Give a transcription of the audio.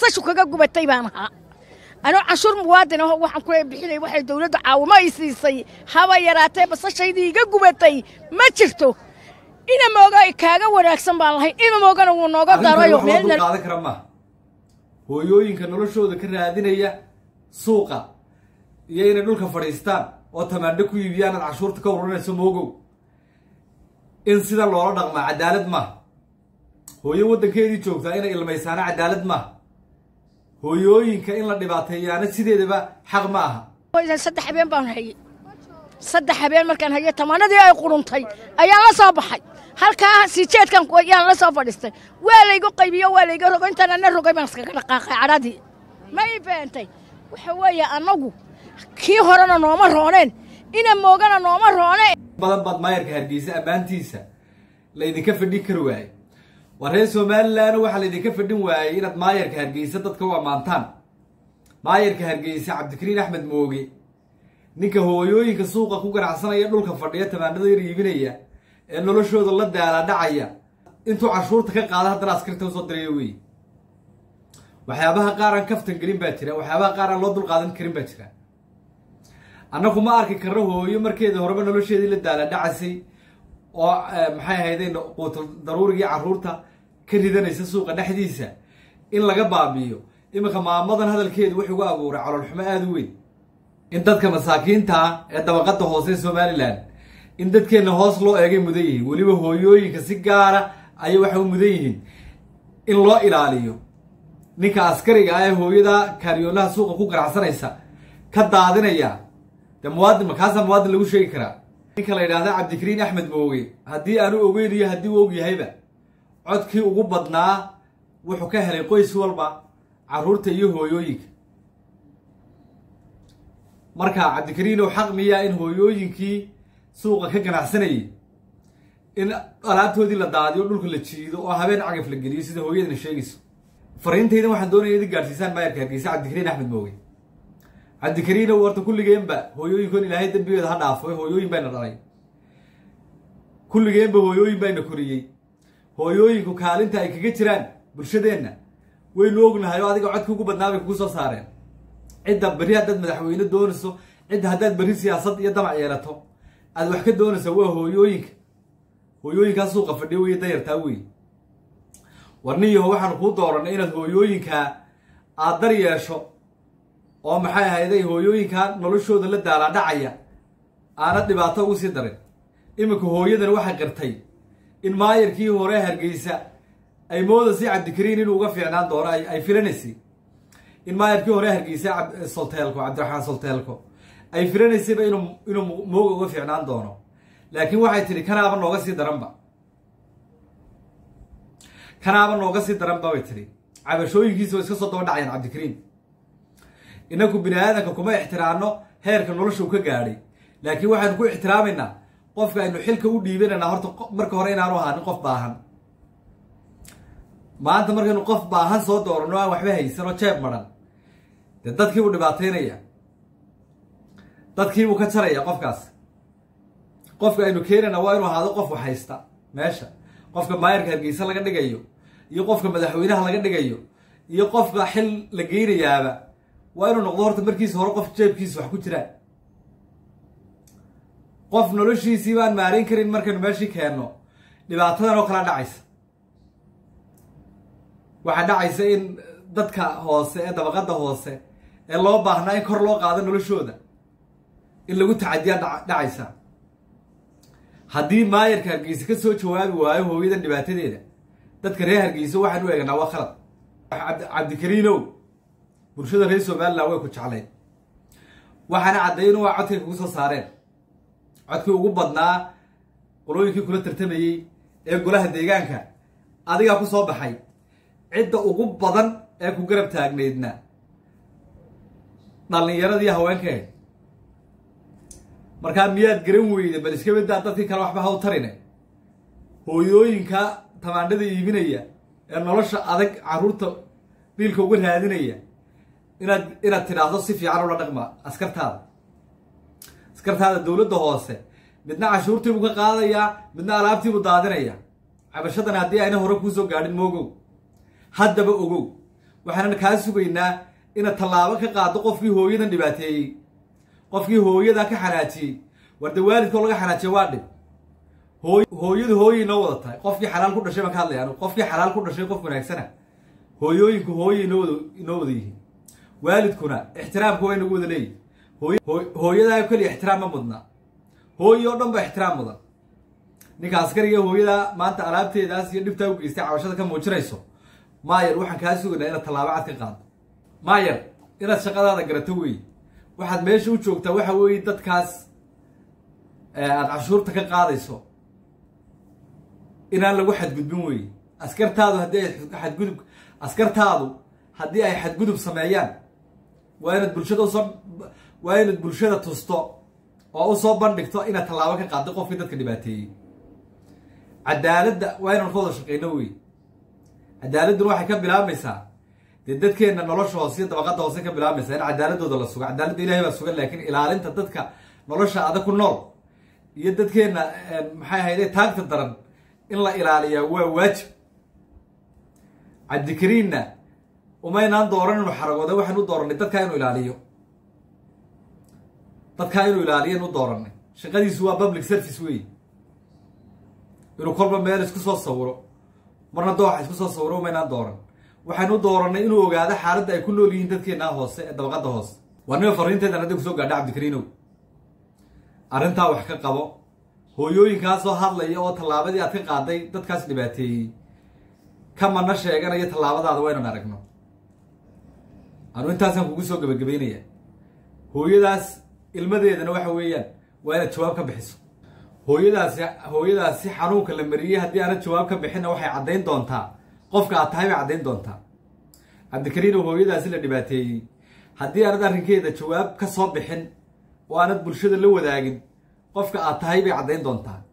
noloshu kaga gubatay baan ahaa anoo canshuur muwaadin aho waxaan ku bixinay waxay dawladdu caawimo ay siisay haba yaraatee basashaydii iga gubatay ma jirto ina mooga kaaga wanaagsan baan lahay ina moogana wuu nooga darayo meelna qaadan kara maaha hooyooyinka noloshooda ka raadinaya suuqa iyo inay dhulka fadhiistaan oo tamaandho ku iibiyaan aad cashuurta ka ururinayso moogow in sida loola dhaqmaa cadaalad maaha hooyo waddankeedii joogtaa inay ilmaysaana cadaalad maaha hooyooyinka in la dhibaateeyaana sideedaba xaq ma aha saddex habeen baan hayey saddex habeen markaan hayey tamaanadii ay quruntay ayaan la soo baxay halkaa siijeedkan yaan la soo fadhiistay waa laygu qaybiyo waa layga rogo intaan ana rogay baan iskaga dhaqaaqay cadhadii ma ii beentay waxa weeye annagu kii horena nooma rooneen ina moogana nooma rooneen badan baad maayarka hargeysa ammaantiisa laydinka fadhin kari waayey waa reer somalilan waxaa laydinka fadhin waayey inaad maayarka hargeysa dadka u ammaantaan maayarka hargeysa cabdikariin axmed mooge ninka hooyooyinka suuqa ku ganacsanaya dhulka fadhiya tamaanada yar iibinaya ee noloshooda la daala dhacaya intuu cashuurta ka qaada haddana askarta usoo dirayo wey waxyaabaha qaar aan kaftan gelin baa jira waxyaabaha qaar aan loo dulqaadan karin baa jira annagu ma arki karno hooyo markeeda horeba nolosheedii la daala dhacasay oo maxay ahayday quutul daruurigii carruurta ka ridanaysa suuqa dhexdiisa in laga baabi'iyo iminka maamadan hadalkeedu wuxuu ugu abuuray caloolxumo aada u weyn in dadka masaakiinta ah ee dabaqada hoose ee somalilan in dadkeenna hoos loo eegay mudan yihiin weliba hooyooyinka si gaara ayay waxay u mudan yihiin in loo ilaaliyo ninka askariga ah ee hooyada kaariyoonaha suuqa ku ganacsanaysa ka daadinaya dee muwaadin makaasaa muwaadin lagu sheegi karaa ninka la yidhaahda cabdikariin axmed mooge haddii aanu ogeyn iyo haddii uu og yahayba codkii ugu badnaa wuxuu ka helay qoys walba carruurta iyo hooyooyinka marka cabdikariin oo xaq miyaa in hooyooyinkii suuqa ka ganacsanayay in alaabtoodii la daadiyo dhulka la jiido oo habeen cagaf la geliyo sida hooyadana sheegayso fariintaydan waxaan doonaya idin gaadhsiisaan maayarka hargeysa cabdikariin axmed mooge cabdikariin ow horta kulligeenba hooyooyinkoon ilaahay dembigeeda ha dhaafo hooyooyin bayna dhalay kulligeenba hooyooyin bayna koriyey hooyooyinku kaalinta ay kaga jiraan bulshadeenna waynu ognahay oo adiga codkii ugu badnaa bay kugu soo saareen cidda berri haddaad madaxweyne doonayso cidda haddaad berri siyaasad iyo damac yeelato aad wax ka doonaysa waa hooyooyinka hooyooyinkaa suuqa fadhiya wey dayartaa wey warniyaho waxaanu kuu dooranay inaad hooyooyinkaa aad dar yeesho oo maxay ahayday hooyooyinkaa noloshooda la daalaa dhacaya aanad dhibaato ugu sii darin iminka hooyadan waxay qirtay in maayarkii hore hargeysa ay moodasay cabdikariin inuu uga fiicnaan doono ay filanaysay in maayarkii hore hargeysa solteelko cabdiraxmaan solteelko ay filanaysayba inuu inuu mooga uga fiicnaan doono laakiin waxay tidhi kanaaba nooga sii daranba kanaaba nooga sii daranba bay tidhi cabashooyinkiisa oo iska soo daba dhacayaan cabdikariin inaku bini aadanka kuma ixtiraamno heerka nolosha uu ka gaadhay laakiin waxaynu ku ixtiraamaynaa qofka aynu xilka u dhiibanaynaa horta marka hore inaanu ahaanin qof baahan maanta markaynu qof baahan soo doorano aan waxba haysan oo jeeb maran dee dadkiibuu dhibaataynaya dadkiibuu ka jaraya qofkaas qofka aynu keenayna waa inuu ahaado qof wax haysta meesha qofka maayarka hargeysa laga dhigayo iyo qofka madaxweynaha laga dhigayo iyo qofka xil la geynayaaba waa inuu noqdo horta markiisa hore qof jeebkiisa wax ku jiraan qof noloshiisii baan maarayn karin markaynu meeshii keenno dhibaatadan oo kala dhacaysa waxaa dhacaysa in dadka hoose ee dabaqada hoose ee loo baahnaa in kor loo qaado noloshooda in lagu tacadiyaa dhacaysa haddii maayarka hargeysa ka soo jawaabi waayo hooyadan dhibaatadeeda dadka reer hargeysa waxaan u eeganaa waa khalad cabdikariinow bulshada reer somalilan way ku jeclayn waxaana caddayn waa codkay kugu soo saareen codkii ugu badnaa qolooyinkii kula tartamayey ee golaha deegaanka adigaa ku soo baxay cidda ugu badan ee ku garab taagnaydna dhallinyaradii haweenkae markaa miyaad garan weyda bal iska badaa dadkii kale waxba ha u tarine hooyooyinka tamaandhada iibinaya ee nolosha adag carruurta biilka uga raadinaya inaad inaad tidhaahdo si fiican ula dhaqma askartaada askartaada dowladda hoose midna cashuurtiibuu ka qaadayaa midna alaabtiibuu daadinaya cabashadan haddii ayna hore kuusoo gaadhin moogow haddaba ogow waxaanan kaa sugaynaa inaad tallaabo ka qaado qofkii hooyadan dhibaateeyey qofkii hooyadaa ka xanaajiyey war dee waalidkoo laga xanaajiya waa dhib hooy hooyadu hooyay noo wada tahay qofkii xalaal ku dhashay baan ka hadlaya anigu qofkii xalaal ku dhashay qof wanaagsana hooyooyinku hooyay noo wada inoo wada yihiin waalidkuna ixtiraamka waa inagu wada leeyihin hooy hooyadaa keliya ixtiraam ma mudna hooyi oo dhan ba ixtiraam mudan ninka askariga hooyadaa maanta alaabteedaas iyo dhibtaa u geystay cabashada ka muujinayso maayar waxaan kaa sugaynaa inaad tallaabo cad ka qaado maayar inaad shaqadaada garato wey waxaad meesha u joogtaa waxa weeye dadkaas aada cashuurta ka qaadayso inaan lagu xadgudbin wey askartaadu haddii ay xadgudub askartaadu haddii ay xadgudub sameeyaan waa inaad bulshada usoo waa inaad bulshada tusto oo usoo bandhigto inaad tallaabo ka qaaddo qofkii dadka dhibaateeyey cadaaladda waa inaan ka wada shaqeyno wey cadaaladduna waxay ka bilaabmaysaa dee dadkeenna nolosha hoose iyo dabaqadda hoose ka bilaabmaysaa in cadaaladooda la sugo cadaaladda ilahay baa sugan laakiin ilaalinta dadka nolosha adag ku nool iyo dadkeenna maxay ahayde taagta daran in la ilaaliyaa waa waajib cabdikariinna umaynaan dooran inuu xaragooda waxaan u dooranay dadkaa inuu ilaaliyo dadkaa inuu ilaaliyo inu dooranay shaqadiisu waa public service wey inuu kolba meel isku soo sawiro marna dooxa isku soo sawiro umaynaan dooran waxaynu u dooranay inuu ogaado xaaladda ay ku nool yihiin dadkeenaa hoose ee dabaqadda hoose waa nima fariinteedan hadday kusoo gaadha cabdikariinow arrintaa wax ka qabo hooyooyinkaasoo hadlaya oo tallaabadii aad ka qaaday dadkaas dhibaateeyey ka mana sheeganaya tallaabadaada waa inaan aragno anu intaasaan kugu soo gebagabeynaya hooyadaas ilmadeedana waxa weeyaan waa inaad jawaab ka bixiso hooyadaasi hooyadaasi xanuunka la mariyey haddii aanad jawaab ka bixinna waxay caddayn doontaa qofka aad tahay bay caddayn doontaa cabdikariinow hooyadaasi la dhibaateeyey haddii aanad arrinkeeda jawaab ka soo bixin oo aanad bulshada la wadaagin qofka aad tahay bay caddayn doontaa